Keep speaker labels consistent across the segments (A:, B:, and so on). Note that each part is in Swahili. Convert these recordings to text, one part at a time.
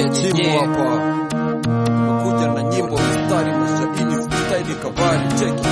A: Chimu hapa kuja na nyimbo mstari mashahidi staili kabali cheki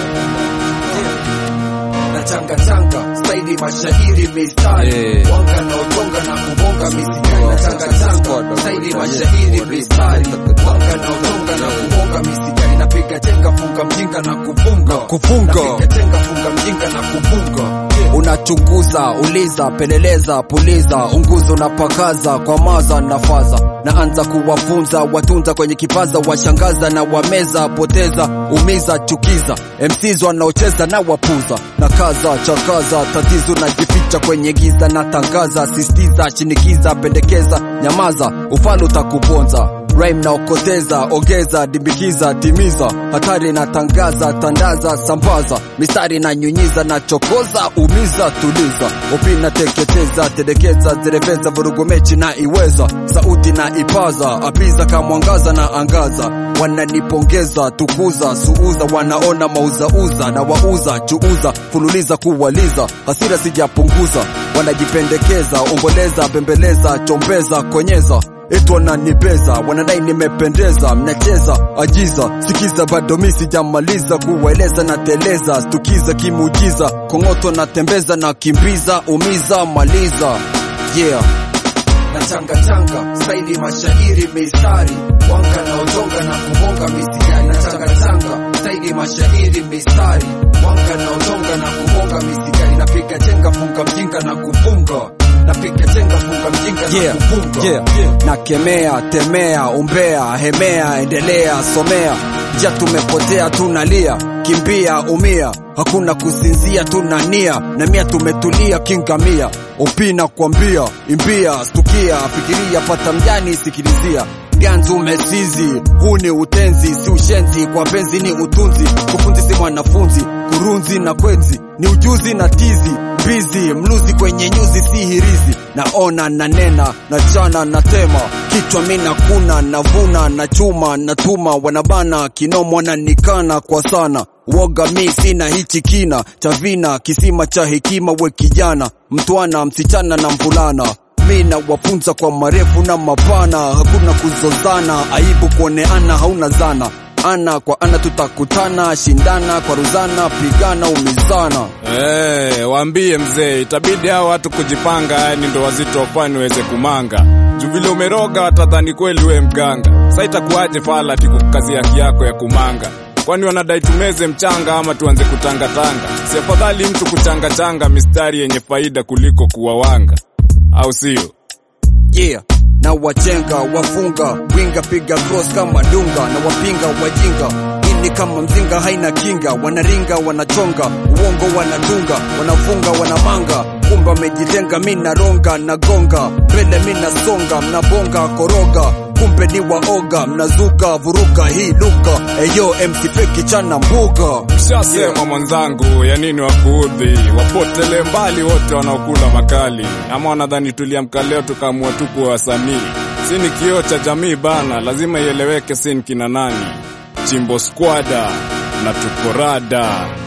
A: na changa changa staili mashairi mistari
B: Eh.
A: wanga na utonga na kubonga misikari na changa changa staili mashairi mistari wanga na utonga na kubonga misikari napiga chenga funga mjinga na kufunga
B: kufunga.
A: napiga chenga funga mjinga na kufunga
B: unachunguza uliza peleleza puliza unguza unapakaza kwa maza na faza naanza kuwafunza watunza kwenye kipaza washangaza na wameza poteza umiza chukiza MCs wanaocheza na wapuza na kaza chakaza tatizo najificha kwenye giza na tangaza sistiza shinikiza pendekeza nyamaza ufalo utakuponza Rhyme na okoteza, ongeza, dimbikiza, timiza, hatari na tangaza, tandaza, sambaza, mistari na nyunyiza na chokoza, umiza, tuliza, upina, teketeza, telekeza, zereveza, vurugu mechi na iweza, sauti na ipaza, apiza kamwangaza na angaza, wananipongeza, tukuza, suuza, wanaona mauzauza na wauza, chuuza, fululiza, kuwaliza, hasira sijapunguza, wanajipendekeza, omboleza, bembeleza, chombeza, konyeza Etwa na nibeza, wanadai nimependeza, mnacheza ajiza, sikiza, bado mi sijamaliza kuwaeleza na teleza, stukiza kimujiza, kongoto na tembeza na kimbiza, umiza, maliza, yeah.
A: na changa changa staili mashairi mistari wanga na utonga na kubonga misikari na changa changa staili mashairi mistari wanga na utonga na kubonga misikari napiga chenga funga mjinga na kufunga napiga chenga funga mjinga
B: Yeah,
A: na kufunga
B: yeah. nakemea temea umbea hemea endelea somea ja tumepotea tunalia kimbia umia hakuna kusinzia tunania na mia tumetulia kingamia upina kwambia imbia stukia fikiria pata mjani sikilizia ganzi umesizi huu ni utenzi si ushenzi kwa penzi ni utunzi kufunzi si mwanafunzi kurunzi na kwenzi ni ujuzi na tizi bizi mluzi kwenye nyuzi si hirizi naona na nena na chana na tema kichwa mina kuna navuna na chuma na tuma wanabana kinomo wananikana kwa sana woga mi sina hichi kina cha vina kisima cha hekima we kijana mtwana msichana na mvulana mi na wafunza kwa marefu na mapana hakuna kuzozana aibu kuoneana hauna zana ana kwa ana tutakutana shindana kwa ruzana pigana umizana
C: Eh, waambie mzee, itabidi hao watu kujipanga, yani ndo wazito wafani niweze kumanga. Juu vile umeroga watadhani kweli we mganga. Sasa itakuwaje fala ati kukazia haki yako ya kumanga? Kwani wanadai tumeze mchanga ama tuanze kutangatanga? Si afadhali mtu kuchangachanga mistari yenye faida kuliko kuwawanga, au sio?
B: yeah na wachenga wafunga winga piga cross kama dunga na wapinga wajinga ini kama mzinga haina kinga wanaringa wanachonga uongo wanadunga wanafunga wanamanga kumba amejitenga mi naronga nagonga mbele mi nasonga mnabonga koroga kumbe ni waoga mnazuka vuruga hii luka eyo MC feki chana mbuga
C: Shasema mwenzangu, ya nini wakuudhi? Wapotele mbali wote wanaokula makali, ama wanadhani tuliamka leo tukaamua tu kuwa wasanii? Si ni kioo cha jamii bana, lazima ieleweke si ni kina nani. Chimbo squada na tukorada